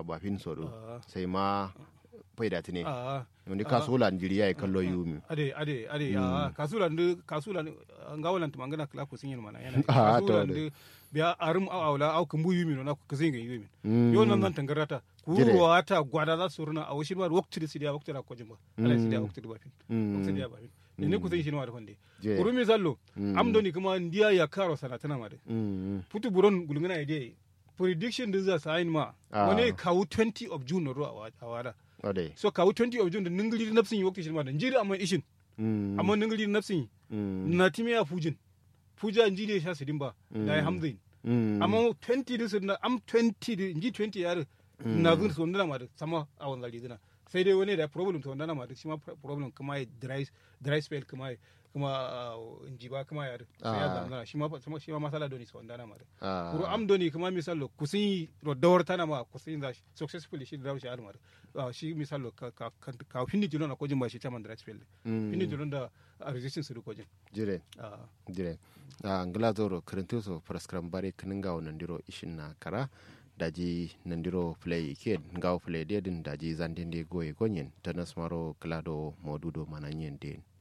a bafin soro Ah. sai ma faida tine a wani kasula njiri ya kallo yumi ade ade ade a kasula ndu kasula ngawalan tumangana kala ko sinyin mana yana Ah, to kasula ade. ndu biya arum a awla au kumbu yumi no na ko kazinga yumi Mm. yo nan nan tangarata Jire. kuruwa ta gwada za su runa a washin ma wakti da sidiya wakti da ko jimba ala sidiya wakti da bafin Mm. wakti da bafin ne ne ku sai shi no da fande Jire. kurumi zallo Mm. amdoni kuma ndiya ya karo sanatana ma de Mm. putu buron gulungana ide prediction din za sign ma Ah. wani kawu 20 of june no ro a wada ade so kawu 20 of june da ningili nafsin yi wakti shi ma da njiri amma ishin Mm. amma ningili nafsin Mm. na time ya fujin fuja njiri ya sha sidin ba da ya hamdin Mm. amma 20 din sun am 20 din nji 20 yar na gun so ndana ma da sama a wannan lidina sai dai wani da problem to ndana ma da shi ma problem kuma ya dry dry spell kuma ya kuma nji ba kuma ya sai ya Ah. zamana shi ma shi ma masala doni so ndana ma da Ah. kuro am doni kuma misalo kusin ro dawar tana ma kusin da shi- successfully shi da shi almar shi misalo ka ka ka- ka finni jilon na kojin ba shi chairman dry spell Mm. finni jilon da a resistance su kojin jire Ah. dire a ngila zoro kirintuso praskram bare kininga nandiro ishin na kara daji nandiro play ke ngawo play dedin daji zandende goye gonyen tanas maro klado modudo mananyen den